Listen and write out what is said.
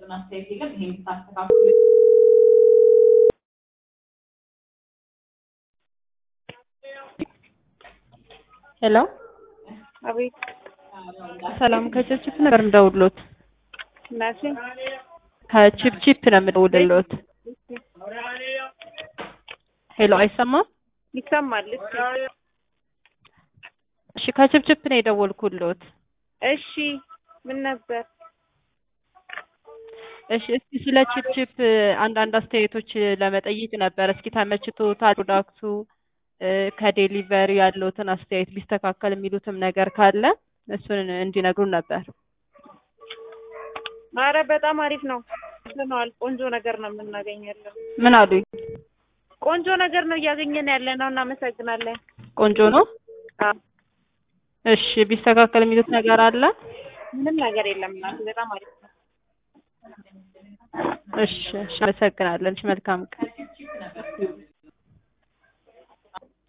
የሚሰጡን አስተያየት የለም። ይሄን ብታስተካክሉ ሄሎ አቤት ሰላም ከችፕችፕ ነበር እንደውሎት ናሲ ከችፕችፕ ነው የምደውልልዎት ሄሎ አይሰማም ይሰማል። እስኪ እሺ ከችፕችፕ ነው የደወልኩልዎት እሺ ምን ነበር? እሺ እስኪ ስለ ችፕችፕ አንዳንድ አስተያየቶች ለመጠየቅ ነበር እስኪ ተመችቶታል ፕሮዳክቱ እ ከዴሊቨሪ ያለውትን አስተያየት ቢስተካከል የሚሉትም ነገር ካለ እሱን እንዲነግሩን ነበር አረ በጣም አሪፍ ነው ነዋል። ቆንጆ ነገር ነው የምናገኘለው። ምን አሉኝ ቆንጆ ነገር ነው እያገኘን ያለ ነው። እናመሰግናለን። ቆንጆ ነው አዎ፣ እሺ ቢስተካከል የሚሉት ነገር አለ ምንም ነገር የለም። እናቴ በጣም አሪፍ ነው። እሺ እሺ አመሰግናለን እሺ መልካም ቀን